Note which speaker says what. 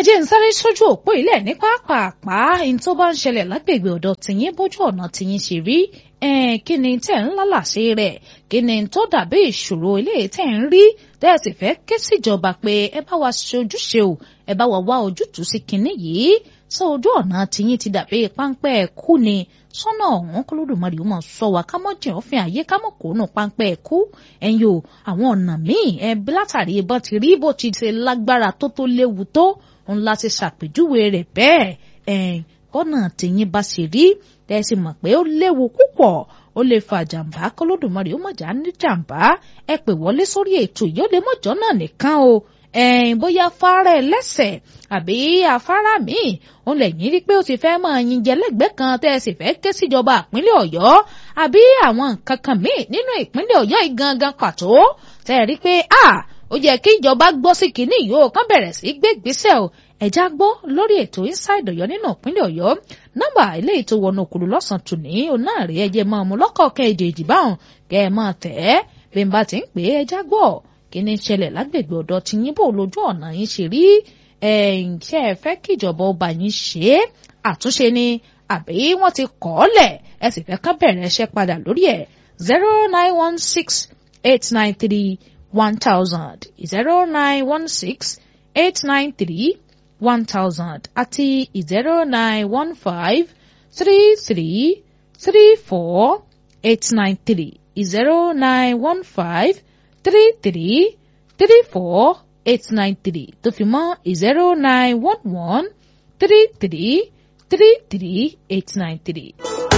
Speaker 1: jẹ́ ń sáré sójú òpó ilẹ̀ ní pápápá ní tó bá ń ṣẹlẹ̀ lágbègbè ọ̀dọ̀ tìyín bójú ọ̀nà tìyín ṣe rí kí ni tẹ̀ ń lálàsí rẹ̀ kí ni tó dàbí ìṣòro ilé tẹ̀ ń rí tẹ́ ẹ sì fẹ́ ké síjọba pé ẹ bá wa ṣe ojúṣe o ẹ bá wa wá ojútùú sí kinní yìí sọ ojú ọ̀nà tìyín ti dàbí páńpẹ́ kú ni sọ́nà ọ̀hún kólódùmarè ó mọ̀ sọ wá ká mọ́ jìn òfin àyè ká mọ̀ kó nù páńpẹ́ kú ẹ̀yin o àwọn ọ̀nà míì ẹ látàrí ìbọn ti rí bó ti ṣe lágbára tó tó léwu tó ń láti ṣàpèjúwe rẹ̀ bẹ́ẹ̀ ẹ̀ kọ́nà tìyín bá ṣe rí ẹ sì mọ̀ pé ó léwu púpọ̀ ó lè fa jàǹbá kólódùmarè ó mọ̀já ní jàǹbá ẹ pè wọlé sórí ètò yìí ó lè mọ̀jọ́ náà nìkan o ẹ̀ẹ́n bóyá afárá ẹlẹ́sẹ̀ àbí afárá míì òun lẹ́yìn rí pé ó ti fẹ́ máa yin jẹlẹ́gbẹ́ kan tẹ́ ẹ sì fẹ́ ké síjọba ìpínlẹ̀ ọ̀yọ́ àbí àwọn nǹkan kan míì nínú ìpínlẹ̀ ọ̀yọ́ yìí gangan pàtó tẹ́ ẹ rí pé a ó yẹ kí ìjọba gbọ́ sí kínní yìí ó kàn bẹ̀rẹ̀ sí gbé ìgbésẹ̀ o ẹ̀já gbọ́ lórí ètò inside ọ̀yọ́ nínú ìpínlẹ̀ ọ̀yọ́ nọ́mbà ilé ètò wọnú òkúlu lọ́sàn-án tòní ọ̀nà rẹ̀ ẹ̀jẹ̀ máa mú lọ́kọ̀ọ̀kan èdè ìdìbáhùn kẹ́ ẹ máa tẹ̀ ẹ́ bí n bá ti ń pè é ẹ̀já gbọ́ kí ni ṣẹlẹ̀ lágbègbè ọ̀dọ̀ tí yín bò lójú ọ̀nà yín ṣe rí ṣé ẹ fẹ́ kí ìjọba ọba yín ṣe é àtúnṣe ni àbí wọ́n ti kọ́ ọ́ lẹ̀ ẹ sì fẹ́ ká bẹ̀rẹ̀ ẹṣẹ́ padà lórí ẹ̀ zero nine one six eight nine three one thousand zero nine one six eight nine three one thousand àti zero nine one five three three three four eight nine three zero nine one five three three three four eight nine three tó fi mọ́ zero nine one one three three three three eight nine three.